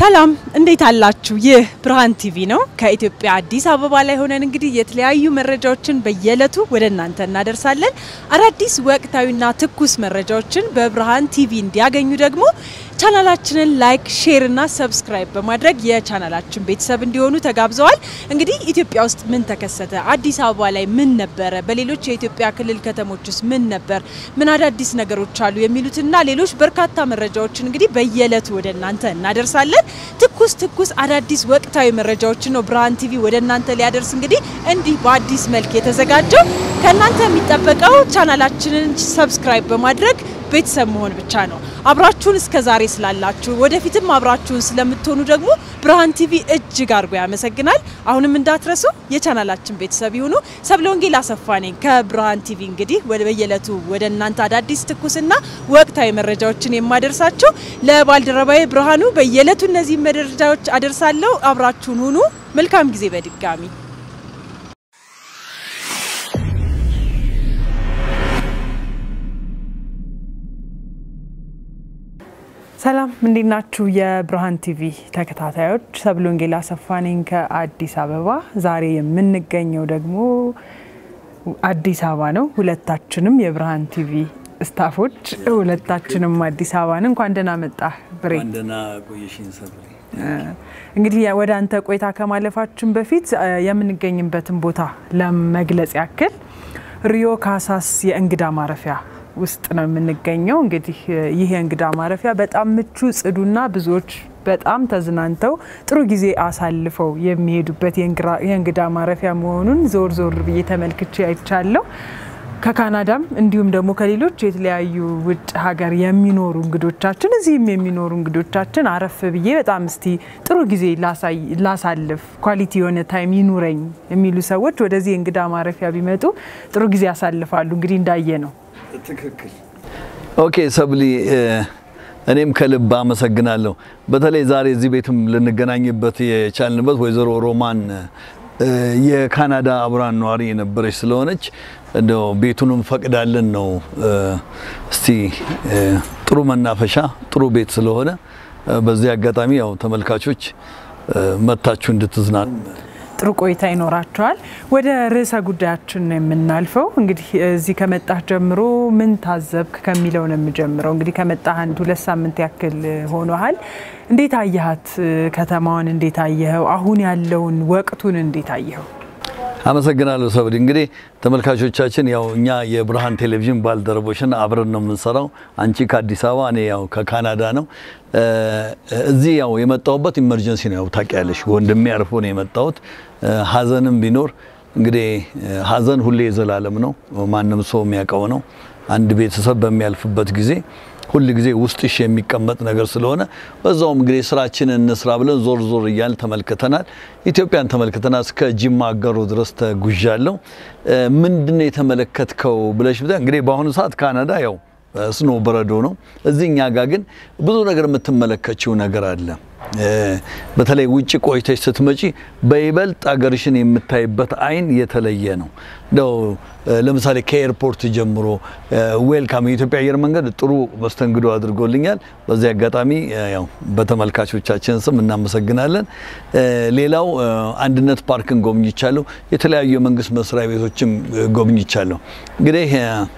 ሰላም እንዴት አላችሁ? ይህ ብርሃን ቲቪ ነው። ከኢትዮጵያ አዲስ አበባ ላይ ሆነን እንግዲህ የተለያዩ መረጃዎችን በየዕለቱ ወደ እናንተ እናደርሳለን። አዳዲስ ወቅታዊና ትኩስ መረጃዎችን በብርሃን ቲቪ እንዲያገኙ ደግሞ ቻናላችንን ላይክ፣ ሼር እና ሰብስክራይብ በማድረግ የቻናላችን ቤተሰብ እንዲሆኑ ተጋብዘዋል። እንግዲህ ኢትዮጵያ ውስጥ ምን ተከሰተ? አዲስ አበባ ላይ ምን ነበረ? በሌሎች የኢትዮጵያ ክልል ከተሞች ውስጥ ምን ነበር? ምን አዳዲስ ነገሮች አሉ? የሚሉትና ሌሎች በርካታ መረጃዎችን እንግዲህ በየዕለቱ ወደ እናንተ እናደርሳለን። ትኩስ ትኩስ አዳዲስ ወቅታዊ መረጃዎችን ነው ብርሃን ቲቪ ወደ እናንተ ሊያደርስ እንግዲህ እንዲህ በአዲስ መልክ የተዘጋጀው። ከእናንተ የሚጠበቀው ቻናላችንን ሰብስክራይብ በማድረግ ቤተሰብ መሆን ብቻ ነው። አብራችሁን እስከ ዛሬ ስላላችሁ ወደፊትም አብራችሁን ስለምትሆኑ ደግሞ ብርሃን ቲቪ እጅግ አድርጎ ያመሰግናል። አሁንም እንዳትረሱ የቻናላችን ቤተሰብ ይሁኑ። ሰብለ ወንጌል አሰፋ ነኝ ከብርሃን ቲቪ እንግዲህ በየዕለቱ ወደ እናንተ አዳዲስ ትኩስና ወቅታዊ መረጃዎችን የማደርሳቸው ለባልደረባዬ ብርሃኑ በየዕለቱ እነዚህ መረጃዎች አደርሳለሁ። አብራችሁን ሁኑ። መልካም ጊዜ በድጋሚ ሰላም እንዴት ናችሁ? የብርሃን ቲቪ ተከታታዮች ሰብለ ወንጌል አሰፋ ነኝ ከአዲስ አበባ። ዛሬ የምንገኘው ደግሞ አዲስ አበባ ነው። ሁለታችንም የብርሃን ቲቪ ስታፎች ሁለታችንም አዲስ አበባ ነን። እንኳን ደህና መጣህ ብሬ። ደህና ቆየሽኝ ሰብሌ። እንግዲህ ወደ አንተ ቆይታ ከማለፋችን በፊት የምንገኝበትን ቦታ ለመግለጽ ያክል ሪዮ ካሳስ የእንግዳ ማረፊያ ውስጥ ነው የምንገኘው። እንግዲህ ይህ የእንግዳ ማረፊያ በጣም ምቹ፣ ጽዱና ብዙዎች በጣም ተዝናንተው ጥሩ ጊዜ አሳልፈው የሚሄዱበት የእንግዳ ማረፊያ መሆኑን ዞር ዞር ብዬ ተመልክቼ አይቻለሁ። ከካናዳም እንዲሁም ደግሞ ከሌሎች የተለያዩ ውጭ ሀገር የሚኖሩ እንግዶቻችን እዚህም የሚኖሩ እንግዶቻችን አረፍ ብዬ በጣም እስቲ ጥሩ ጊዜ ላሳልፍ ኳሊቲ የሆነ ታይም ይኑረኝ የሚሉ ሰዎች ወደዚህ የእንግዳ ማረፊያ ቢመጡ ጥሩ ጊዜ ያሳልፋሉ። እንግዲህ እንዳየ ነው። ትክክል። ኦኬ ሰብሊ፣ እኔም ከልብ አመሰግናለሁ። በተለይ ዛሬ እዚህ ቤትም ልንገናኝበት የቻልንበት ወይዘሮ ሮማን የካናዳ አብራን ነዋሪ የነበረች ስለሆነች እንደው ቤቱንም ፈቅዳለን ነው። እስቲ ጥሩ መናፈሻ ጥሩ ቤት ስለሆነ በዚህ አጋጣሚ ያው ተመልካቾች መታችሁ እንድትዝናኑ ጥሩ ቆይታ ይኖራቸዋል። ወደ ርዕሰ ጉዳያችን ነው የምናልፈው። እንግዲህ እዚህ ከመጣህ ጀምሮ ምን ታዘብክ ከሚለው ነው የምጀምረው። እንግዲህ ከመጣህ አንድ ሁለት ሳምንት ያክል ሆኖሃል። እንዴት አየሃት ከተማዋን? እንዴት አየኸው? አሁን ያለውን ወቅቱን እንዴት አየኸው? አመሰግናለሁ ሰብሊ። እንግዲህ ተመልካቾቻችን ያው እኛ የብርሃን ቴሌቪዥን ባልደረቦችን አብረን ነው የምንሰራው። አንቺ ከአዲስ አበባ፣ እኔ ያው ከካናዳ ነው። እዚህ ያው የመጣሁበት ኢመርጀንሲ ነው። ያው ታውቂያለሽ፣ ወንድሜ አርፎ ነው የመጣሁት። ሀዘንም ቢኖር እንግዲህ ሀዘን ሁሌ የዘላለም ነው። ማንም ሰው የሚያውቀው ነው። አንድ ቤተሰብ በሚያልፍበት ጊዜ ሁል ጊዜ ውስጥሽ የሚቀመጥ ነገር ስለሆነ በዛውም እንግዲህ ስራችንን እንስራ ብለን ዞር ዞር እያል ተመልክተናል። ኢትዮጵያን ተመልክተናል። እስከ ጅማ አገሩ ድረስ ተጉዣለሁ። ምንድነው የተመለከትከው ብለሽ እንግዲህ በአሁኑ ሰዓት ካናዳ ያው ስኖ በረዶ ነው። እዚህ እኛ ጋር ግን ብዙ ነገር የምትመለከችው ነገር አለ። በተለይ ውጭ ቆይተሽ ስትመጪ በይበልጥ አገርሽን የምታይበት አይን የተለየ ነው። እንደው ለምሳሌ ከኤርፖርት ጀምሮ ዌልካም የኢትዮጵያ አየር መንገድ ጥሩ መስተንግዶ አድርጎልኛል። በዚህ አጋጣሚ ያው በተመልካቾቻችን ስም እናመሰግናለን። ሌላው አንድነት ፓርክን ጎብኝቻለሁ። የተለያዩ የመንግስት መስሪያ ቤቶችም ጎብኝቻለሁ። እንግዲህ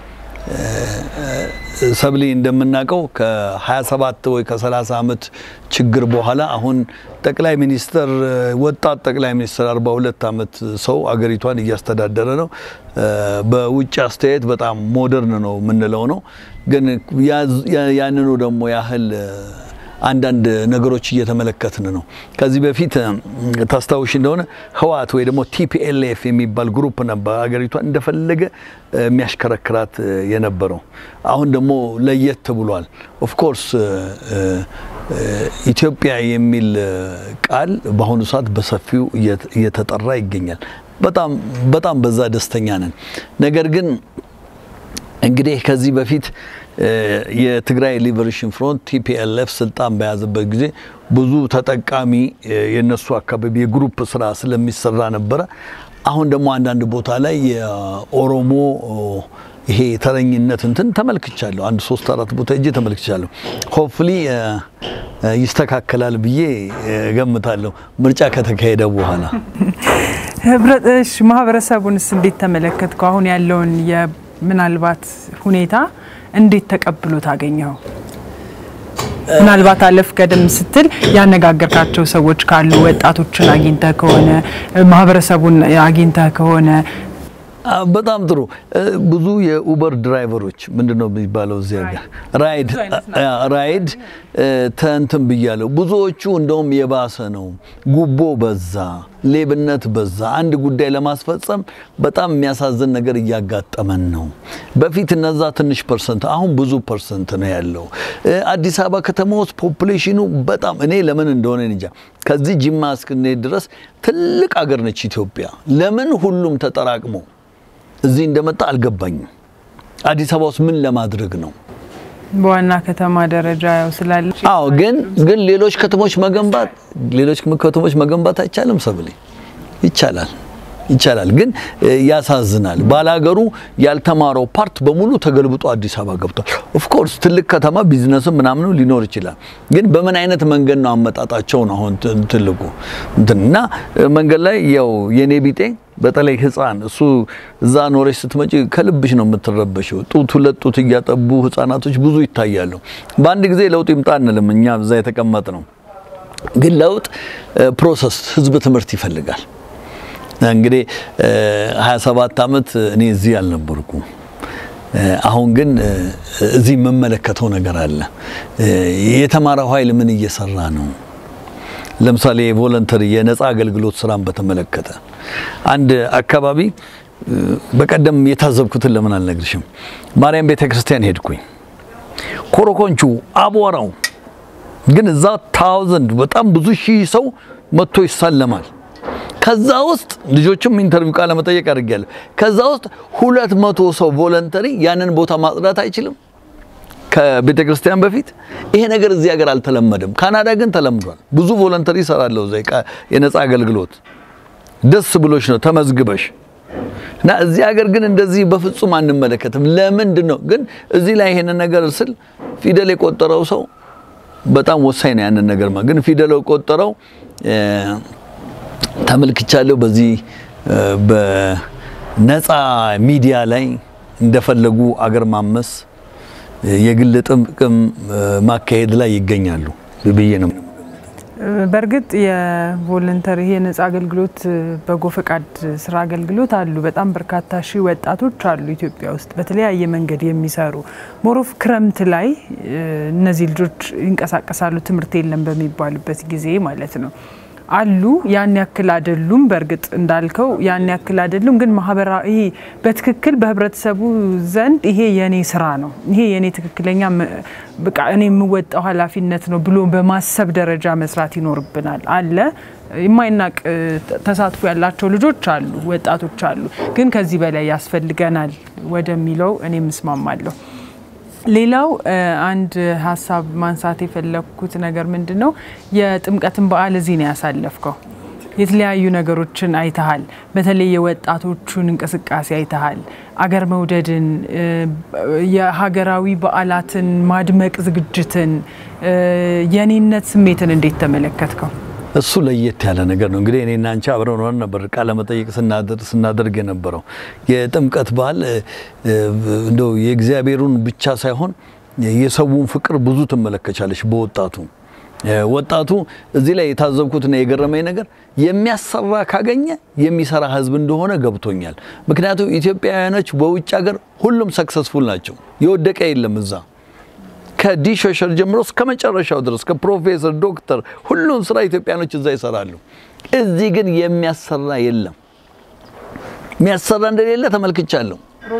ሰብሊ እንደምናውቀው ከ27 ወይ ከ30 ዓመት ችግር በኋላ አሁን ጠቅላይ ሚኒስትር ወጣት ጠቅላይ ሚኒስትር 42 ዓመት ሰው አገሪቷን እያስተዳደረ ነው። በውጭ አስተያየት በጣም ሞደርን ነው የምንለው ነው። ግን ያንኑ ደግሞ ያህል አንዳንድ ነገሮች እየተመለከትን ነው። ከዚህ በፊት ታስታውሽ እንደሆነ ህወሓት ወይ ደግሞ ቲፒኤልኤፍ የሚባል ግሩፕ ነበር ሀገሪቷን እንደፈለገ የሚያሽከረክራት የነበረው። አሁን ደግሞ ለየት ብሏል። ኦፍኮርስ ኢትዮጵያ የሚል ቃል በአሁኑ ሰዓት በሰፊው እየተጠራ ይገኛል። በጣም በጣም በዛ ደስተኛ ነን። ነገር ግን እንግዲህ ከዚህ በፊት የትግራይ ሊበሬሽን ፍሮንት ቲፒኤልኤፍ ስልጣን በያዘበት ጊዜ ብዙ ተጠቃሚ የነሱ አካባቢ የግሩፕ ስራ ስለሚሰራ ነበረ። አሁን ደግሞ አንዳንድ ቦታ ላይ የኦሮሞ ይሄ ተረኝነት እንትን ተመልክቻለሁ። አንድ ሶስት አራት ቦታ እጄ ተመልክቻለሁ። ሆፕፍሊ ይስተካከላል ብዬ ገምታለሁ ምርጫ ከተካሄደ በኋላ። ህብረሽ ማህበረሰቡንስ እንዴት ተመለከትከው? አሁን ያለውን ምናልባት ሁኔታ እንዴት ተቀብሎ ታገኘው? ምናልባት አለፍ ቀደም ስትል ያነጋገርካቸው ሰዎች ካሉ ወጣቶችን አግኝተህ ከሆነ ማህበረሰቡን አግኝተህ ከሆነ በጣም ጥሩ። ብዙ የኡበር ድራይቨሮች ምንድን ነው የሚባለው እዚህ ሀገር ራይድ ራይድ ተንትን ብያለሁ። ብዙዎቹ እንደውም የባሰ ነው። ጉቦ በዛ፣ ሌብነት በዛ። አንድ ጉዳይ ለማስፈጸም በጣም የሚያሳዝን ነገር እያጋጠመን ነው። በፊት እነዛ ትንሽ ፐርሰንት፣ አሁን ብዙ ፐርሰንት ነው ያለው። አዲስ አበባ ከተማ ውስጥ ፖፑሌሽኑ በጣም እኔ ለምን እንደሆነ እንጃ ከዚህ ጅማ እስክንሄድ ድረስ ትልቅ ሀገር ነች ኢትዮጵያ። ለምን ሁሉም ተጠራቅሞ እዚህ እንደመጣ አልገባኝም። አዲስ አበባ ውስጥ ምን ለማድረግ ነው? በዋና ከተማ ደረጃ ያው ስላለ አዎ፣ ግን ግን ሌሎች ከተሞች መገንባት ሌሎች ከተሞች መገንባት አይቻልም? ሰብሌ ይቻላል ይቻላል፣ ግን ያሳዝናል። ባላገሩ ያልተማረው ፓርት በሙሉ ተገልብጦ አዲስ አበባ ገብቷል። ኦፍኮርስ ትልቅ ከተማ ቢዝነስም ምናምኑ ሊኖር ይችላል፣ ግን በምን አይነት መንገድ ነው አመጣጣቸው ነው አሁን ትልቁ እና መንገድ ላይ ያው የኔ ቢጤ በተለይ ህፃን እሱ እዛ ኖረች ስትመጪ ከልብሽ ነው የምትረበሽው። ጡት ሁለት ጡት እያጠቡ ህፃናቶች ብዙ ይታያሉ። በአንድ ጊዜ ለውጥ ይምጣ አንልም እኛ እዛ የተቀመጥ ነው። ግን ለውጥ ፕሮሰስ፣ ህዝብ ትምህርት ይፈልጋል። እንግዲህ 27 ዓመት እኔ እዚህ አልነበርኩም። አሁን ግን እዚህ የምመለከተው ነገር አለ። የተማረው ኃይል ምን እየሰራ ነው? ለምሳሌ የቮለንተሪ የነፃ አገልግሎት ስራን በተመለከተ አንድ አካባቢ በቀደም የታዘብኩትን ለምን አልነግርሽም? ማርያም ቤተ ክርስቲያን ሄድኩኝ። ኮረኮንቹ አቧራው ግን እዛ ታውዘንድ በጣም ብዙ ሺህ ሰው መጥቶ ይሳለማል። ከዛ ውስጥ ልጆችም ኢንተርቪው ቃለ መጠየቅ አድርጌያለሁ። ከዛ ውስጥ ሁለት መቶ ሰው ቮለንተሪ ያንን ቦታ ማጽዳት አይችልም ከቤተ ክርስቲያን በፊት ይሄ ነገር እዚህ ሀገር አልተለመደም። ካናዳ ግን ተለምዷል። ብዙ ቮለንተሪ ይሰራለሁ እዛ የነፃ አገልግሎት ደስ ብሎሽ ነው ተመዝግበሽ እና እዚህ ሀገር ግን እንደዚህ በፍጹም አንመለከትም። ለምንድን ነው ግን እዚህ ላይ ይሄንን ነገር ስል ፊደል የቆጠረው ሰው በጣም ወሳኝ ነው። ያንን ነገር ግን ፊደል የቆጠረው ተመልክቻለሁ። በዚህ በነፃ ሚዲያ ላይ እንደፈለጉ አገር ማመስ የግል ጥቅም ማካሄድ ላይ ይገኛሉ ብዬ ነው። በእርግጥ የቮለንተሪ የነጻ አገልግሎት በጎ ፈቃድ ስራ አገልግሎት አሉ። በጣም በርካታ ሺህ ወጣቶች አሉ ኢትዮጵያ ውስጥ በተለያየ መንገድ የሚሰሩ ሞሮፍ ክረምት ላይ እነዚህ ልጆች ይንቀሳቀሳሉ። ትምህርት የለም በሚባልበት ጊዜ ማለት ነው አሉ ያን ያክል አይደሉም። በእርግጥ እንዳልከው ያን ያክል አይደሉም፣ ግን ማህበራዊ በትክክል በህብረተሰቡ ዘንድ ይሄ የኔ ስራ ነው፣ ይሄ የኔ ትክክለኛ በቃ እኔ የምወጣው ኃላፊነት ነው ብሎ በማሰብ ደረጃ መስራት ይኖርብናል። አለ የማይናቅ ተሳትፎ ያላቸው ልጆች አሉ፣ ወጣቶች አሉ፣ ግን ከዚህ በላይ ያስፈልገናል ወደሚለው እኔም እስማማለሁ። ሌላው አንድ ሀሳብ ማንሳት የፈለግኩት ነገር ምንድን ነው፣ የጥምቀትን በዓል እዚህ ነው ያሳለፍከው። የተለያዩ ነገሮችን አይተሃል። በተለይ የወጣቶቹን እንቅስቃሴ አይተሃል። አገር መውደድን፣ የሀገራዊ በዓላትን ማድመቅ ዝግጅትን፣ የኔነት ስሜትን እንዴት ተመለከትከው? እሱ ለየት ያለ ነገር ነው። እንግዲህ እኔና አንቺ አብረን ሆነን ነበር ቃለ መጠይቅ ስናደርግ የነበረው የጥምቀት በዓል እንደው የእግዚአብሔሩን ብቻ ሳይሆን የሰውን ፍቅር ብዙ ትመለከቻለች በወጣቱ ወጣቱ እዚህ ላይ የታዘብኩትና የገረመኝ ነገር የሚያሰራ ካገኘ የሚሰራ ሕዝብ እንደሆነ ገብቶኛል። ምክንያቱም ኢትዮጵያውያኖች በውጭ ሀገር ሁሉም ሰክሰስፉል ናቸው። የወደቀ የለም እዛ ከዲሾሸር ጀምሮ እስከ መጨረሻው ድረስ ከፕሮፌሰር ዶክተር ሁሉን ስራ ኢትዮጵያኖች እዛ ይሰራሉ። እዚህ ግን የሚያሰራ የለም። የሚያሰራ እንደሌለ ተመልክቻለሁ።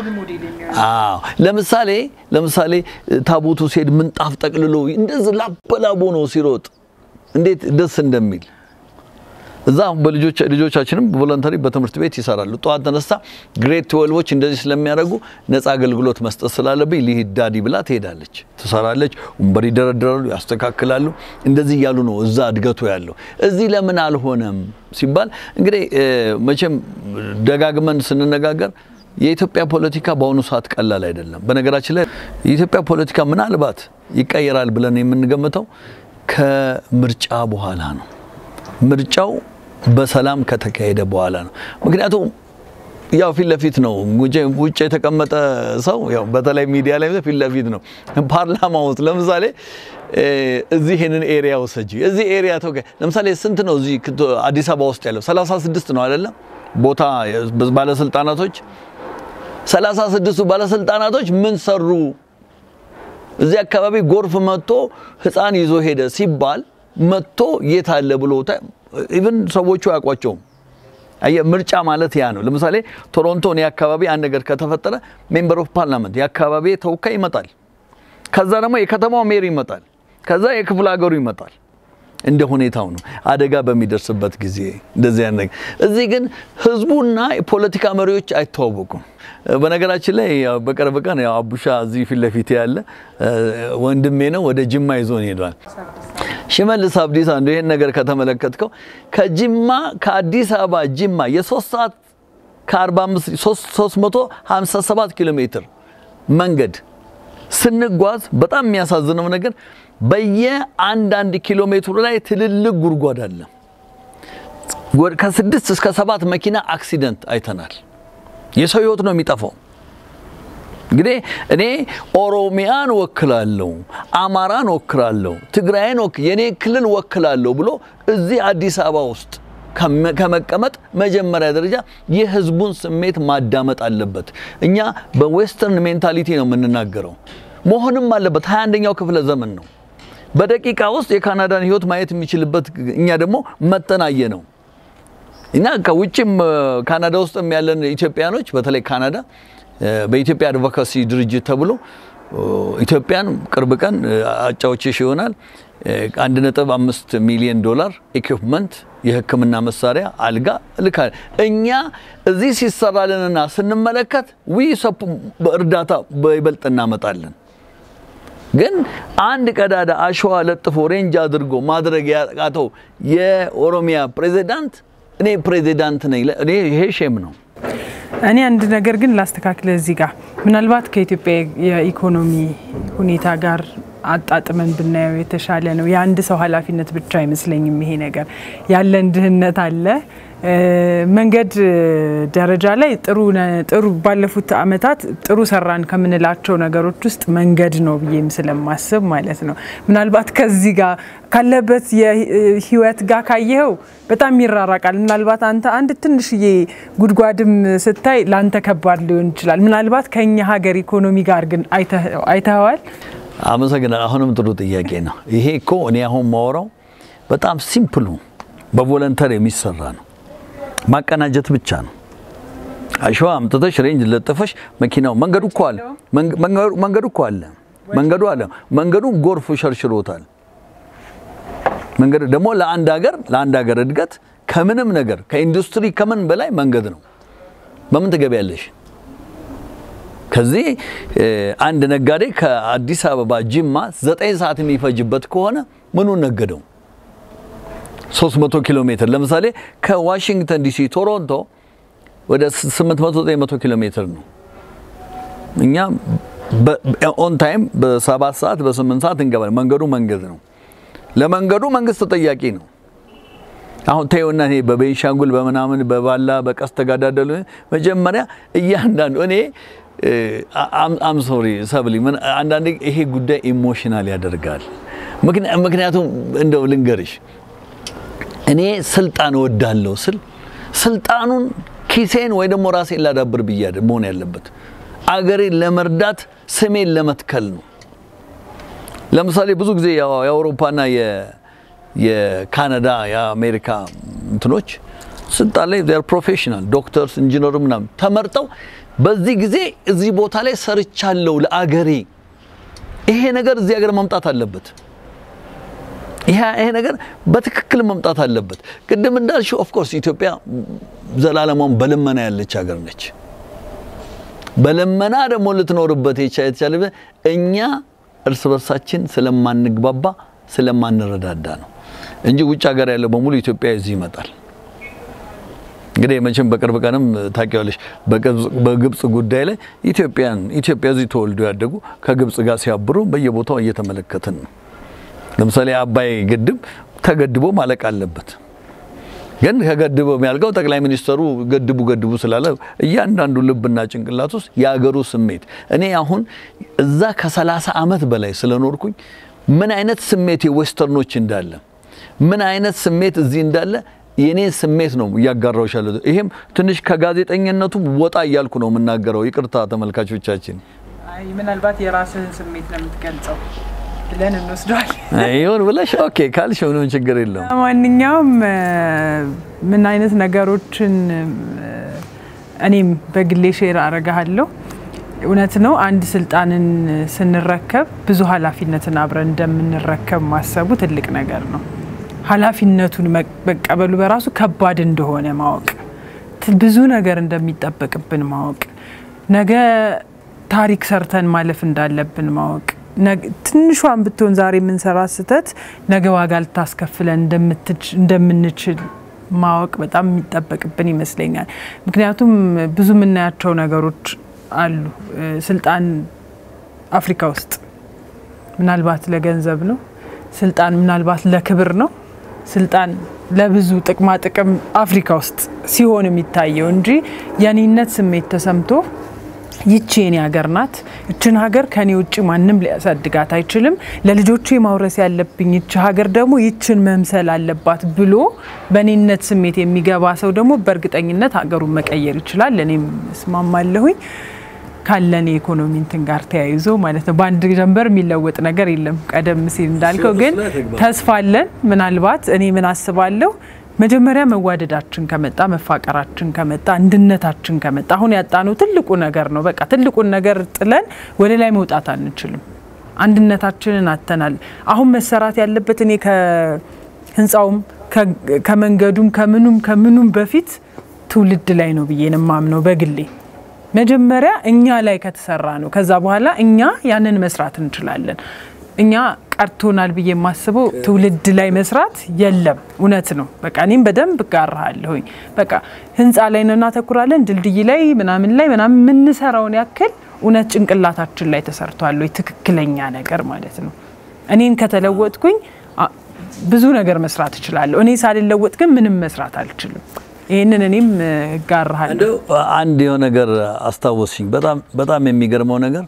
አዎ ለምሳሌ ለምሳሌ ታቦቱ ሲሄድ ምንጣፍ ጠቅልሎ እንደዚህ ላበላቦ ነው ሲሮጥ እንዴት ደስ እንደሚል እዛ በልጆች ልጆቻችንም ቮለንተሪ በትምህርት ቤት ይሰራሉ። ጠዋት ተነስታ ግሬድ ትዌልቮች እንደዚህ ስለሚያደርጉ ነፃ አገልግሎት መስጠት ስላለብኝ ልሂድ ዳዲ ብላ ትሄዳለች፣ ትሰራለች። ወንበር ይደረድራሉ፣ ያስተካክላሉ። እንደዚህ እያሉ ነው እዛ እድገቱ ያለው። እዚህ ለምን አልሆነም ሲባል እንግዲህ መቼም ደጋግመን ስንነጋገር የኢትዮጵያ ፖለቲካ በአሁኑ ሰዓት ቀላል አይደለም። በነገራችን ላይ የኢትዮጵያ ፖለቲካ ምናልባት ይቀየራል ብለን የምንገምተው ከምርጫ በኋላ ነው። ምርጫው በሰላም ከተካሄደ በኋላ ነው። ምክንያቱም ያው ፊት ለፊት ነው። ውጭ የተቀመጠ ሰው ያው በተለይ ሚዲያ ላይ ፊት ለፊት ነው። ፓርላማ ውስጥ ለምሳሌ እዚህ ይሄንን ኤሪያ ወሰጂ እዚህ ኤሪያ ተወ ለምሳሌ ስንት ነው እዚህ አዲስ አበባ ውስጥ ያለው 36 ነው አይደለም ቦታ ባለስልጣናቶች 36ቱ ባለስልጣናቶች ምን ሰሩ? እዚህ አካባቢ ጎርፍ መጥቶ ህፃን ይዞ ሄደ ሲባል መጥቶ የት አለ ብሎ ኢቭን ሰዎቹ አያውቋቸውም። አየህ ምርጫ ማለት ያ ነው። ለምሳሌ ቶሮንቶ እኔ አካባቢ አንድ ነገር ከተፈጠረ ሜምበር ኦፍ ፓርላመንት የአካባቢ ተወካይ ይመጣል። ከዛ ደግሞ የከተማው ሜር ይመጣል። ከዛ የክፍለ ሀገሩ ይመጣል። እንደ ሁኔታው ነው። አደጋ በሚደርስበት ጊዜ እንደዚህ አይነት ነገር። እዚህ ግን ህዝቡና የፖለቲካ መሪዎች አይተዋወቁም። በነገራችን ላይ በቅርብ ቀን ያው አቡሻ እዚህ ፊት ለፊት ያለ ወንድሜ ነው ወደ ጅማ ይዞን ሄዷል። ሽመልስ አብዲሳ አንዱ ይሄን ነገር ከተመለከትከው ከጅማ ከአዲስ አበባ ጅማ የሶስት ሰዓት ከ45 357 ኪሎ ሜትር መንገድ ስንጓዝ በጣም የሚያሳዝነው ነገር በየአንዳንድ ኪሎ ሜትሩ ላይ ትልልቅ ጉድጓድ አለ። ከስድስት እስከ ሰባት መኪና አክሲደንት አይተናል። የሰው ህይወት ነው የሚጠፋው። እንግዲህ እኔ ኦሮሚያን ወክላለሁ፣ አማራን ወክላለሁ፣ ትግራይን የኔ ክልል ወክላለሁ ብሎ እዚህ አዲስ አበባ ውስጥ ከመቀመጥ መጀመሪያ ደረጃ የህዝቡን ስሜት ማዳመጥ አለበት። እኛ በዌስተርን ሜንታሊቲ ነው የምንናገረው፣ መሆንም አለበት። 21ኛው ክፍለ ዘመን ነው። በደቂቃ ውስጥ የካናዳን ህይወት ማየት የሚችልበት እኛ ደግሞ መተናየ ነው እና ከውጭም ካናዳ ውስጥም ያለን ኢትዮጵያኖች በተለይ ካናዳ በኢትዮጵያ አድቮካሲ ድርጅት ተብሎ ኢትዮጵያን ቅርብ ቀን አጫዎችሽ ይሆናል አንድ ነጥብ አምስት ሚሊዮን ዶላር ኢኩፕመንት የሕክምና መሳሪያ አልጋ ልካ እኛ እዚህ ሲሰራልንና ስንመለከት ዊ እርዳታ በይበልጥ እናመጣለን። ግን አንድ ቀዳዳ አሸዋ ለጥፎ ሬንጅ አድርጎ ማድረግ ያቃተው የኦሮሚያ ፕሬዚዳንት እኔ ፕሬዚዳንት ነኝ፣ እኔ ይሄ ሼም ነው። እኔ አንድ ነገር ግን ላስተካክለ እዚህ ጋር ምናልባት ከኢትዮጵያ የኢኮኖሚ ሁኔታ ጋር አጣጥመን ብናየው የተሻለ ነው። የአንድ ሰው ኃላፊነት ብቻ አይመስለኝም። ይሄ ነገር ያለን ድህነት አለ። መንገድ ደረጃ ላይ ጥሩ ጥሩ ባለፉት አመታት ጥሩ ሰራን ከምንላቸው ነገሮች ውስጥ መንገድ ነው ብዬም ስለማስብ ማለት ነው። ምናልባት ከዚህ ጋር ካለበት የህይወት ጋር ካየኸው በጣም ይራራቃል። ምናልባት አንተ አንድ ትንሽዬ ጉድጓድም ስታይ ለአንተ ከባድ ሊሆን ይችላል። ምናልባት ከኛ ሀገር ኢኮኖሚ ጋር ግን አይተኸዋል? አመሰግናለሁ። አሁንም ጥሩ ጥያቄ ነው። ይሄ እኮ እኔ አሁን ማወራው በጣም ሲምፕሉ በቮለንተር የሚሰራ ነው። ማቀናጀት ብቻ ነው። አሸዋ አምጥተሽ ሬንጅ ለጥፈሽ መኪናው መንገዱ እኮ አለ መንገዱ እኮ አለ መንገዱ አለ መንገዱ ጎርፍ ሸርሽሮታል። መንገዱ ደግሞ ለአንድ ሀገር ለአንድ ሀገር እድገት ከምንም ነገር ከኢንዱስትሪ ከምን በላይ መንገድ ነው። በምን ትገቢያለሽ? ከዚህ አንድ ነጋዴ ከአዲስ አበባ ጅማ ዘጠኝ ሰዓት የሚፈጅበት ከሆነ ምኑን ነገደው? 300 ኪሎ ሜትር ለምሳሌ ከዋሽንግተን ዲሲ ቶሮንቶ ወደ 800 900 ኪሎ ሜትር ነው። እኛ ኦን ታይም በሰባት ሰዓት በስምንት ሰዓት እንገባለን። መንገዱ መንገድ ነው። ለመንገዱ መንግስት ተጠያቂ ነው። አሁን ተይውና እኔ በቤንሻንጉል በምናምን በባላ በቀስ ተጋዳደሉ መጀመሪያ እያንዳንዱ እኔ አም ሶሪ ሰብሊ አንዳንዴ ይሄ ጉዳይ ኢሞሽናል ያደርጋል። ምክንያቱም እንደው ልንገርሽ እኔ ስልጣን እወዳለሁ ስል ስልጣኑን ኪሴን ወይ ደግሞ ራሴን ላዳብር ብያ መሆን ያለበት አገሬን ለመርዳት ስሜን ለመትከል ነው። ለምሳሌ ብዙ ጊዜ የአውሮፓና የካናዳ የአሜሪካ እንትኖች ስልጣን ላይ ር ፕሮፌሽናል ዶክተርስ፣ ኢንጂነር ምናምን ተመርጠው በዚህ ጊዜ እዚህ ቦታ ላይ ሰርቻለሁ ለአገሬ። ይሄ ነገር እዚህ ሀገር መምጣት አለበት። ይሄ ነገር በትክክል መምጣት አለበት። ቅድም እንዳልሽው ኦፍኮርስ ኢትዮጵያ ዘላለሟን በልመና ያለች ሀገር ነች። በልመና ደግሞ ልትኖርበት የተቻለ እኛ እርስ በርሳችን ስለማንግባባ ስለማንረዳዳ ነው እንጂ ውጭ ሀገር ያለው በሙሉ ኢትዮጵያ እዚህ ይመጣል። እንግዲህ መቼም በቅርብ ቀንም ታውቂዋለሽ በግብጽ ጉዳይ ላይ ኢትዮጵያን ኢትዮጵያ እዚህ ተወልዶ ያደጉ ከግብጽ ጋር ሲያብሩ በየቦታው እየተመለከትን ነው። ለምሳሌ አባይ ግድብ ተገድቦ ማለቅ አለበት። ግን ከገድበው የሚያልቀው ጠቅላይ ሚኒስተሩ ገድቡ ገድቡ ስላለ እያንዳንዱ ልብና ጭንቅላት ውስጥ የአገሩ ስሜት እኔ አሁን እዛ ከሰላሳ ዓመት በላይ ስለኖርኩኝ ምን አይነት ስሜት የዌስተርኖች እንዳለ ምን አይነት ስሜት እዚህ እንዳለ የኔ ስሜት ነው እያጋራሁሽ ያለው። ይሄም ትንሽ ከጋዜጠኝነቱ ወጣ እያልኩ ነው የምናገረው። ይቅርታ ተመልካቾቻችን። አይ ምናልባት የራስህን ስሜት ነው የምትገልጸው ብለን እንወስደዋል። ይሁን ብለሽ ኦኬ ካልሽ ምንም ችግር የለውም። ማንኛውም ምን አይነት ነገሮችን እኔም በግሌ ሼር አረጋለሁ። እውነት ነው። አንድ ስልጣንን ስንረከብ ብዙ ኃላፊነትን አብረን እንደምንረከብ ማሰቡ ትልቅ ነገር ነው። ኃላፊነቱን መቀበሉ በራሱ ከባድ እንደሆነ ማወቅ፣ ብዙ ነገር እንደሚጠበቅብን ማወቅ፣ ነገ ታሪክ ሰርተን ማለፍ እንዳለብን ማወቅ፣ ትንሿን ብትሆን ዛሬ የምንሰራ ስህተት ነገ ዋጋ ልታስከፍለን እንደምንችል ማወቅ በጣም የሚጠበቅብን ይመስለኛል። ምክንያቱም ብዙ የምናያቸው ነገሮች አሉ። ስልጣን አፍሪካ ውስጥ ምናልባት ለገንዘብ ነው። ስልጣን ምናልባት ለክብር ነው። ስልጣን ለብዙ ጥቅማ ጥቅም አፍሪካ ውስጥ ሲሆን የሚታየው እንጂ የኔነት ስሜት ተሰምቶ ይቺ የኔ ሀገር ናት፣ ይችን ሀገር ከኔ ውጭ ማንም ሊያሳድጋት አይችልም፣ ለልጆቼ ማውረስ ያለብኝ ይች ሀገር ደግሞ ይችን መምሰል አለባት ብሎ በኔነት ስሜት የሚገባ ሰው ደግሞ በእርግጠኝነት ሀገሩን መቀየር ይችላል። እኔም እስማማለሁኝ ካለን የኢኮኖሚ እንትን ጋር ተያይዞ ማለት ነው። በአንድ ጀንበር የሚለወጥ ነገር የለም። ቀደም ሲል እንዳልከው ግን ተስፋ አለን። ምናልባት እኔ ምን አስባለሁ መጀመሪያ መዋደዳችን ከመጣ መፋቀራችን ከመጣ አንድነታችን ከመጣ አሁን ያጣነው ትልቁ ነገር ነው። በቃ ትልቁን ነገር ጥለን ወደ ላይ መውጣት አንችልም። አንድነታችንን አተናል። አሁን መሰራት ያለበት እኔ ከህንፃውም ከመንገዱም ከምኑም ከምኑም በፊት ትውልድ ላይ ነው ብዬ ነው የማምነው በግሌ መጀመሪያ እኛ ላይ ከተሰራ ነው። ከዛ በኋላ እኛ ያንን መስራት እንችላለን። እኛ ቀርቶናል ብዬ የማስበው ትውልድ ላይ መስራት የለም። እውነት ነው። በቃ እኔም በደንብ እጋራለሁኝ። በቃ ህንፃ ላይ ነው እናተኩራለን፣ ድልድይ ላይ ምናምን ላይ ምናምን የምንሰራውን ያክል እውነት ጭንቅላታችን ላይ ተሰርቷል ወይ? ትክክለኛ ነገር ማለት ነው። እኔን ከተለወጥኩኝ ብዙ ነገር መስራት እችላለሁ። እኔ ሳልለወጥ ግን ምንም መስራት አልችልም። ይህንን እኔም እጋራለሁ። አንድ የሆነ ነገር አስታወስሽኝ። በጣም በጣም የሚገርመው ነገር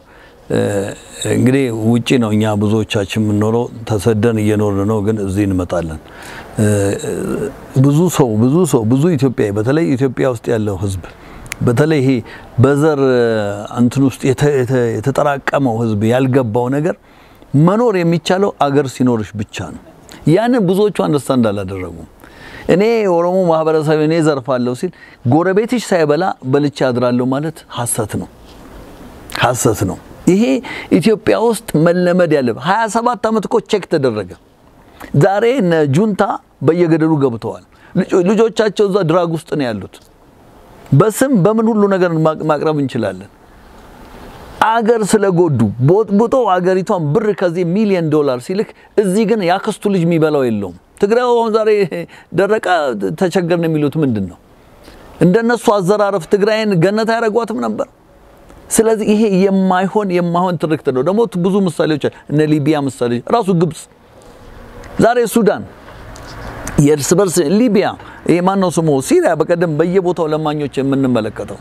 እንግዲህ ውጪ ነው እኛ ብዙዎቻችን የምንኖረው ተሰደን እየኖርን ነው፣ ግን እዚህ እንመጣለን። ብዙ ሰው ብዙ ሰው ብዙ ኢትዮጵያዊ በተለይ ኢትዮጵያ ውስጥ ያለው ህዝብ በተለይ ይሄ በዘር እንትን ውስጥ የተጠራቀመው ህዝብ ያልገባው ነገር መኖር የሚቻለው አገር ሲኖርሽ ብቻ ነው። ያንን ብዙዎቹ አንደርስታንድ አላደረጉም። እኔ የኦሮሞ ማህበረሰብ እኔ ዘርፋለሁ ሲል ጎረቤትሽ ሳይበላ በልቼ አድራለሁ ማለት ሀሰት ነው፣ ሀሰት ነው። ይሄ ኢትዮጵያ ውስጥ መለመድ ያለበት 27 ዓመት እኮ ቼክ ተደረገ። ዛሬ እነ ጁንታ በየገደሉ ገብተዋል። ልጆቻቸው እዛ ድራግ ውስጥ ነው ያሉት። በስም በምን ሁሉ ነገር ማቅረብ እንችላለን። አገር ስለጎዱ ቦጥቡጦ አገሪቷን ብር ከዚህ ሚሊዮን ዶላር ሲልክ እዚህ ግን ያክስቱ ልጅ የሚበላው የለውም። ትግራይ አሁን ዛሬ ደረቃ ተቸገርን የሚሉት ምንድን ነው? እንደነሱ አዘራረፍ ትግራይን ገነት አያደርጓትም ነበር። ስለዚህ ይሄ የማይሆን የማይሆን ትርክት ነው። ደግሞ ብዙ ምሳሌዎች እነ ሊቢያ ምሳሌ ራሱ ግብጽ፣ ዛሬ ሱዳን፣ የእርስ በርስ ሊቢያ፣ ይሄ ማነው ስሙ ሲሪያ፣ በቀደም በየቦታው ለማኞች የምንመለከተው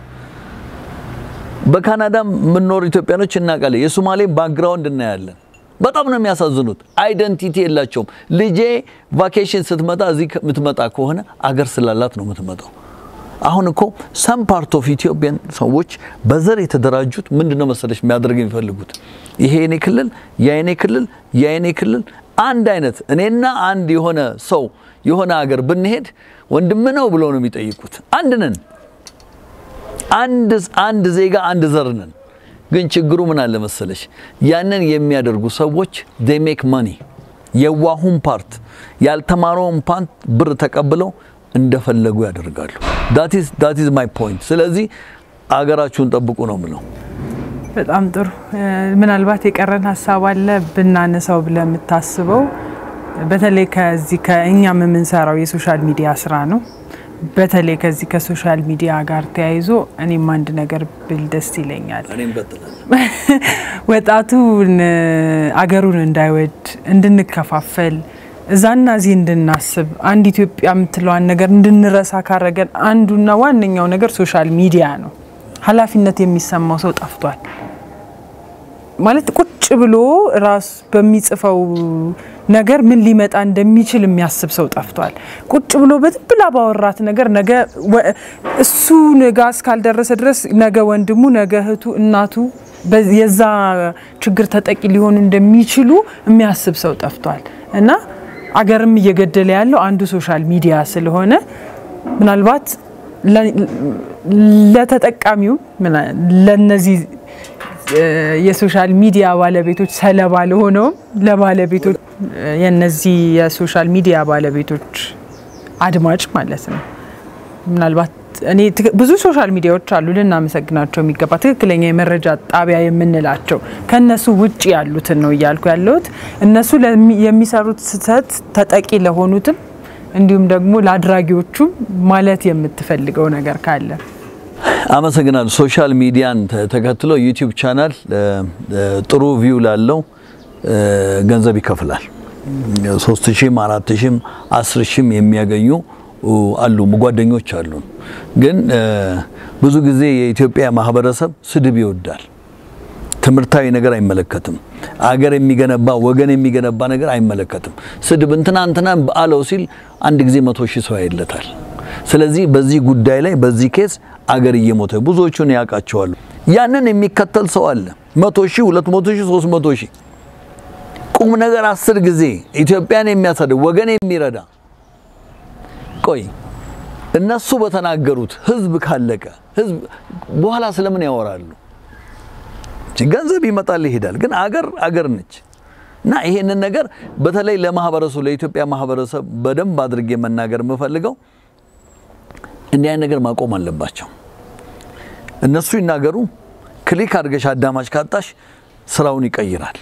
በካናዳም የምንኖር ኢትዮጵያኖች እናውቃለን። የሶማሌ ባክግራውንድ እናያለን። በጣም ነው የሚያሳዝኑት። አይደንቲቲ የላቸውም። ልጄ ቫኬሽን ስትመጣ እዚህ የምትመጣ ከሆነ አገር ስላላት ነው የምትመጣው። አሁን እኮ ሰም ፓርት ኦፍ ኢትዮጵያን ሰዎች በዘር የተደራጁት ምንድን ነው መሰለሽ የሚያደርግ የሚፈልጉት ይሄ የኔ ክልል ያ የኔ ክልል ያ የኔ ክልል አንድ አይነት እኔና አንድ የሆነ ሰው የሆነ ሀገር ብንሄድ ወንድም ነው ብለው ነው የሚጠይቁት። አንድ ነን፣ አንድ አንድ ዜጋ አንድ ዘር ነን። ግን ችግሩ ምን አለ መሰለሽ ያንን የሚያደርጉ ሰዎች they make money የዋሁን ፓርት ያልተማረውን ፓንት ብር ተቀብለው እንደፈለጉ ያደርጋሉ። that is that is my point። ስለዚህ አገራችሁን ጠብቁ ነው ምለው። በጣም ጥሩ። ምናልባት የቀረን ሀሳብ አለ ብናነሳው ብለህ የምታስበው በተለይ ከዚህ ከእኛም የምንሰራው የሶሻል ሚዲያ ስራ ነው። በተለይ ከዚህ ከሶሻል ሚዲያ ጋር ተያይዞ እኔም አንድ ነገር ብል ደስ ይለኛል። ወጣቱን አገሩን እንዳይወድ እንድንከፋፈል እዛና እዚህ እንድናስብ አንድ ኢትዮጵያ የምትለዋን ነገር እንድንረሳ ካረገን አንዱና ዋነኛው ነገር ሶሻል ሚዲያ ነው። ኃላፊነት የሚሰማው ሰው ጠፍቷል። ማለት ቁጭ ብሎ ራሱ በሚጽፈው ነገር ምን ሊመጣ እንደሚችል የሚያስብ ሰው ጠፍቷል። ቁጭ ብሎ በትብላ ባወራት ነገር ነገ እሱ ጋ እስካልደረሰ ድረስ ነገ ወንድሙ፣ ነገ እህቱ፣ እናቱ የዛ ችግር ተጠቂ ሊሆኑ እንደሚችሉ የሚያስብ ሰው ጠፍቷል እና አገርም እየገደለ ያለው አንዱ ሶሻል ሚዲያ ስለሆነ ምናልባት ለተጠቃሚው ለነዚህ የሶሻል ሚዲያ ባለቤቶች ሰለባ ለሆነውም ለባለቤቶች የነዚህ የሶሻል ሚዲያ ባለቤቶች አድማጭ ማለት ነው። ምናልባት እኔ ብዙ ሶሻል ሚዲያዎች አሉ ልናመሰግናቸው የሚገባ ትክክለኛ የመረጃ ጣቢያ የምንላቸው ከእነሱ ውጭ ያሉትን ነው እያልኩ ያለሁት። እነሱ የሚሰሩት ስህተት ተጠቂ ለሆኑትም እንዲሁም ደግሞ ለአድራጊዎቹም ማለት የምትፈልገው ነገር ካለ አመሰግናለሁ። ሶሻል ሚዲያን ተከትሎ ዩቲዩብ ቻናል ጥሩ ቪው ላለው ገንዘብ ይከፍላል። ሶስት ሺህም አራት ሺህም አስር ሺህም የሚያገኙ አሉ ጓደኞች አሉ። ግን ብዙ ጊዜ የኢትዮጵያ ማህበረሰብ ስድብ ይወዳል። ትምህርታዊ ነገር አይመለከትም። አገር የሚገነባ ወገን የሚገነባ ነገር አይመለከትም። ስድብ እንትና እንትና አለው ሲል አንድ ጊዜ መቶ ሺህ ሰው ያይለታል። ስለዚህ በዚህ ጉዳይ ላይ በዚህ ኬስ አገር እየሞተ ብዙዎቹን ያውቃቸዋሉ። ያንን የሚከተል ሰው አለ። መቶ ሺህ ሁለት መቶ ሺህ ሶስት መቶ ሺህ ቁም ነገር አስር ጊዜ ኢትዮጵያን የሚያሳድግ ወገን የሚረዳ ቆይ እነሱ በተናገሩት ህዝብ ካለቀ ህዝብ በኋላ ስለምን ያወራሉ? ገንዘብ ይመጣል ይሄዳል። ግን አገር አገር ነች እና ይሄንን ነገር በተለይ ለማህበረሰቡ ለኢትዮጵያ ማህበረሰብ በደንብ አድርጌ መናገር የምፈልገው እንዲህ አይነት ነገር ማቆም አለባቸው። እነሱ ይናገሩ፣ ክሊክ አድርገሽ አዳማጭ ካጣሽ ስራውን ይቀይራል።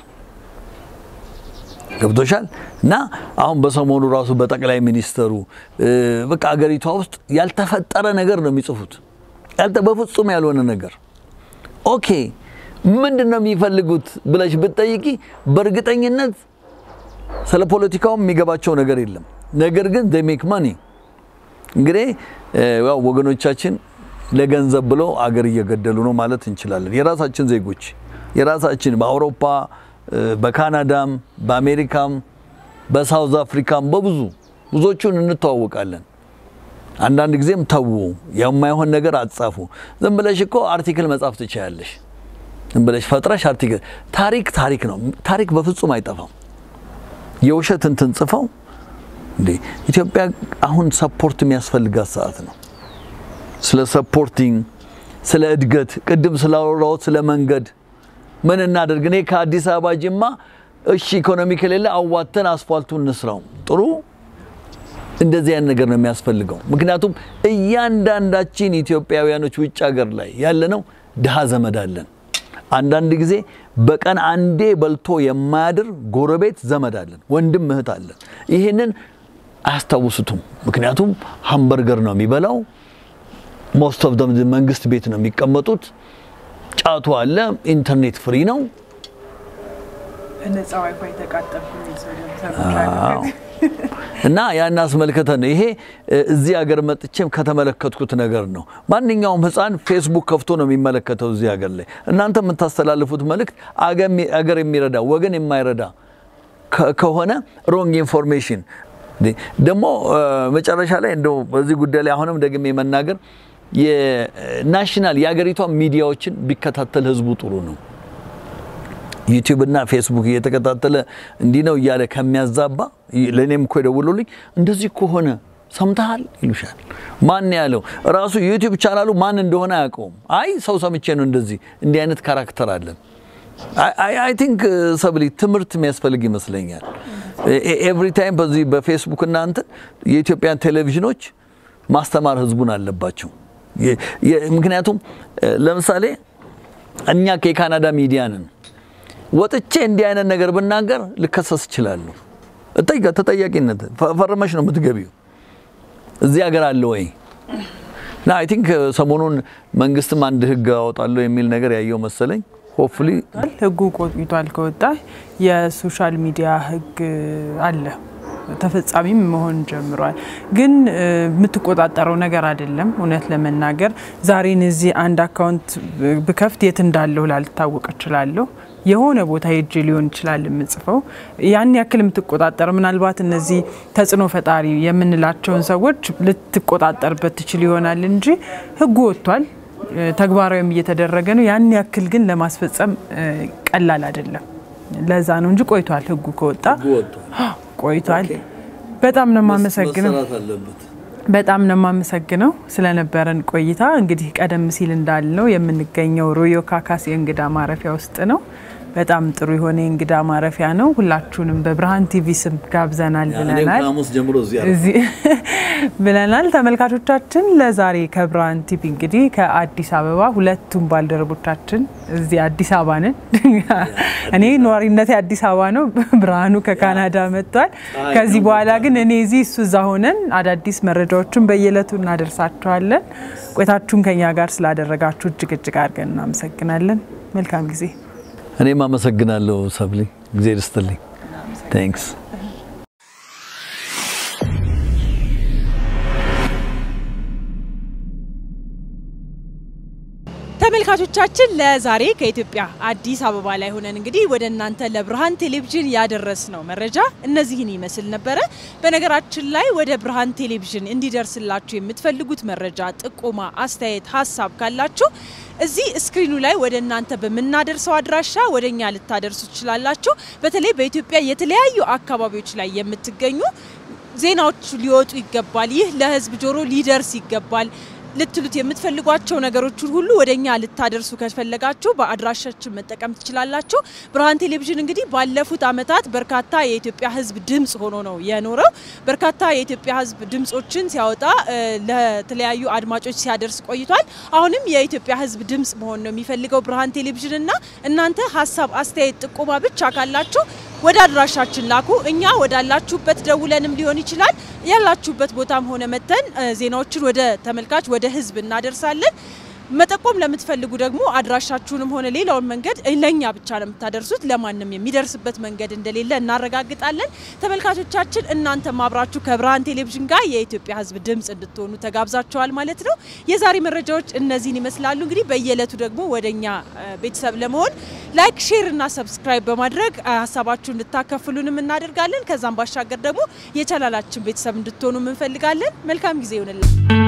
ገብቶሻል። እና አሁን በሰሞኑ ራሱ በጠቅላይ ሚኒስተሩ በቃ አገሪቷ ውስጥ ያልተፈጠረ ነገር ነው የሚጽፉት፣ በፍጹም ያልሆነ ነገር። ኦኬ ምንድን ነው የሚፈልጉት ብለሽ ብትጠይቂ በእርግጠኝነት ስለ ፖለቲካውም የሚገባቸው ነገር የለም። ነገር ግን they make money እንግዲህ ያው ወገኖቻችን ለገንዘብ ብለው አገር እየገደሉ ነው ማለት እንችላለን። የራሳችን ዜጎች የራሳችን በአውሮፓ በካናዳም በአሜሪካም በሳውዝ አፍሪካም በብዙ ብዙዎቹን እንተዋወቃለን። አንዳንድ ጊዜም ተዉ የማይሆን ነገር አትጻፉ። ዝም ብለሽ እኮ አርቲክል መጻፍ ትችያለሽ። ዝም ብለሽ ፈጥረሽ አርቲክል ታሪክ ታሪክ ነው። ታሪክ በፍጹም አይጠፋም። የውሸት እንትን ጽፈው እንዴ ኢትዮጵያ አሁን ሰፖርት የሚያስፈልጋት ሰዓት ነው። ስለ ሰፖርቲንግ፣ ስለ እድገት ቅድም ስላወራሁት ስለ መንገድ ምን እናደርግ? እኔ ከአዲስ አበባ ጅማ እሺ ኢኮኖሚ ከሌለ አዋተን አስፋልቱ እንስራው። ጥሩ እንደዚህ አይነት ነገር ነው የሚያስፈልገው። ምክንያቱም እያንዳንዳችን ኢትዮጵያውያኖች ውጭ ሀገር ላይ ያለነው ድሃ ዘመድ አለን። አንዳንድ ጊዜ በቀን አንዴ በልቶ የማያድር ጎረቤት ዘመድ አለን፣ ወንድም እህት አለን። ይህንን አያስታውሱትም። ምክንያቱም ሃምበርገር ነው የሚበላው። ሞስት ኦፍ ደም መንግስት ቤት ነው የሚቀመጡት። ጫቱ አለ፣ ኢንተርኔት ፍሪ ነው። እና ያን አስመልክተን ይሄ እዚህ ሀገር መጥቼም ከተመለከትኩት ነገር ነው። ማንኛውም ሕፃን ፌስቡክ ከፍቶ ነው የሚመለከተው እዚህ ሀገር ላይ። እናንተ የምታስተላልፉት መልእክት አገር የሚረዳ ወገን የማይረዳ ከሆነ ሮንግ ኢንፎርሜሽን ደግሞ መጨረሻ ላይ እንደው በዚህ ጉዳይ ላይ አሁንም ደግሜ መናገር የናሽናል የሀገሪቷ ሚዲያዎችን ቢከታተል ህዝቡ ጥሩ ነው። ዩቲዩብ እና ፌስቡክ እየተከታተለ እንዲህ ነው እያለ ከሚያዛባ ለእኔም እኮ የደውሉልኝ እንደዚህ ከሆነ ሰምተሃል ይሉሻል። ማን ያለው ራሱ ዩቲዩብ ቻናሉ ማን እንደሆነ አያውቀውም። አይ ሰው ሰምቼ ነው እንደዚህ እንዲህ አይነት ካራክተር አለን። አይ ቲንክ ሰብሊ ትምህርት የሚያስፈልግ ይመስለኛል። ኤቭሪ ታይም በዚህ በፌስቡክ እና እንትን የኢትዮጵያን ቴሌቪዥኖች ማስተማር ህዝቡን አለባቸው። ምክንያቱም ለምሳሌ እኛ ከካናዳ ሚዲያ ነን። ወጥቼ እንዲህ አይነት ነገር ብናገር ልከሰስ እችላለሁ። ተጠያቂነት ፈርመሽ ነው የምትገቢው። እዚህ ሀገር አለ ወይ እና አይ ቲንክ ሰሞኑን መንግስትም አንድ ህግ አወጣለሁ የሚል ነገር ያየው መሰለኝ። ሆፕፉሊ ህጉ ቆይቷል ከወጣ የሶሻል ሚዲያ ህግ አለ ተፈጻሚም መሆን ጀምሯል። ግን የምትቆጣጠረው ነገር አይደለም። እውነት ለመናገር ዛሬን እዚህ አንድ አካውንት ብከፍት የት እንዳለሁ ላልታወቅ እችላለሁ። የሆነ ቦታ ሄጄ ሊሆን ይችላል የምጽፈው። ያን ያክል የምትቆጣጠረው ምናልባት እነዚህ ተጽዕኖ ፈጣሪ የምንላቸውን ሰዎች ልትቆጣጠርበት ትችል ይሆናል እንጂ ህጉ ወጥቷል፣ ተግባራዊም እየተደረገ ነው። ያን ያክል ግን ለማስፈጸም ቀላል አይደለም። ለዛ ነው እንጂ ቆይቷል። ህጉ ከወጣ ቆይቷል። በጣም ነው የማመሰግነው። በጣም ነው የማመሰግነው ስለነበረን ቆይታ። እንግዲህ ቀደም ሲል እንዳልነው የምንገኘው ሮዮ ካካስ የእንግዳ ማረፊያ ውስጥ ነው። በጣም ጥሩ የሆነ የእንግዳ ማረፊያ ነው። ሁላችሁንም በብርሃን ቲቪ ስም ጋብዘናል ብለናል እዚህ ብለናል። ተመልካቾቻችን ለዛሬ ከብርሃን ቲቪ እንግዲህ ከአዲስ አበባ ሁለቱም ባልደረቦቻችን እዚህ አዲስ አበባ ነን። እኔ ነዋሪነቴ አዲስ አበባ ነው። ብርሃኑ ከካናዳ መጥቷል። ከዚህ በኋላ ግን እኔ እዚህ እሱ እዛ ሆነን አዳዲስ መረጃዎችን በየዕለቱ እናደርሳችኋለን። ቆይታችሁን ከኛ ጋር ስላደረጋችሁ እጅግ እጅግ አድርገን እናመሰግናለን። መልካም ጊዜ። እኔም አመሰግናለሁ ሰብሊ፣ ጊዜ ርስትልኝ። ታንክስ ተመልካቾቻችን ለዛሬ ከኢትዮጵያ አዲስ አበባ ላይ ሆነን እንግዲህ ወደ እናንተ ለብርሃን ቴሌቪዥን ያደረስነው መረጃ እነዚህን ይመስል ነበረ። በነገራችን ላይ ወደ ብርሃን ቴሌቪዥን እንዲደርስላችሁ የምትፈልጉት መረጃ፣ ጥቆማ፣ አስተያየት፣ ሀሳብ ካላችሁ እዚህ ስክሪኑ ላይ ወደ እናንተ በምናደርሰው አድራሻ ወደ እኛ ልታደርሱ ትችላላችሁ። በተለይ በኢትዮጵያ የተለያዩ አካባቢዎች ላይ የምትገኙ ዜናዎች ሊወጡ ይገባል፣ ይህ ለህዝብ ጆሮ ሊደርስ ይገባል ልትሉት የምትፈልጓቸው ነገሮችን ሁሉ ወደ እኛ ልታደርሱ ከፈለጋችሁ በአድራሻችን መጠቀም ትችላላችሁ። ብርሃን ቴሌቪዥን እንግዲህ ባለፉት ዓመታት በርካታ የኢትዮጵያ ህዝብ ድምፅ ሆኖ ነው የኖረው። በርካታ የኢትዮጵያ ህዝብ ድምፆችን ሲያወጣ ለተለያዩ አድማጮች ሲያደርስ ቆይቷል። አሁንም የኢትዮጵያ ህዝብ ድምፅ መሆን ነው የሚፈልገው ብርሃን ቴሌቪዥን እና እናንተ ሀሳብ፣ አስተያየት፣ ጥቆማ ብቻ ካላችሁ ወደ አድራሻችን ላኩ። እኛ ወዳላችሁበት ደውለንም ሊሆን ይችላል ያላችሁበት ቦታም ሆነ መተን ዜናዎችን ወደ ተመልካች ወደ ህዝብ እናደርሳለን። መጠቆም ለምትፈልጉ ደግሞ አድራሻችሁንም ሆነ ሌላውን መንገድ ለእኛ ብቻ ነው የምታደርሱት። ለማንም የሚደርስበት መንገድ እንደሌለ እናረጋግጣለን። ተመልካቾቻችን እናንተም አብራችሁ ከብርሃን ቴሌቪዥን ጋር የኢትዮጵያ ህዝብ ድምፅ እንድትሆኑ ተጋብዛችኋል ማለት ነው። የዛሬ መረጃዎች እነዚህን ይመስላሉ። እንግዲህ በየዕለቱ ደግሞ ወደ እኛ ቤተሰብ ለመሆን ላይክ፣ ሼር እና ሰብስክራይብ በማድረግ ሀሳባችሁ እንድታከፍሉንም እናደርጋለን። ከዛም ባሻገር ደግሞ የቻናላችን ቤተሰብ እንድትሆኑ እንፈልጋለን። መልካም ጊዜ ይሆንልን።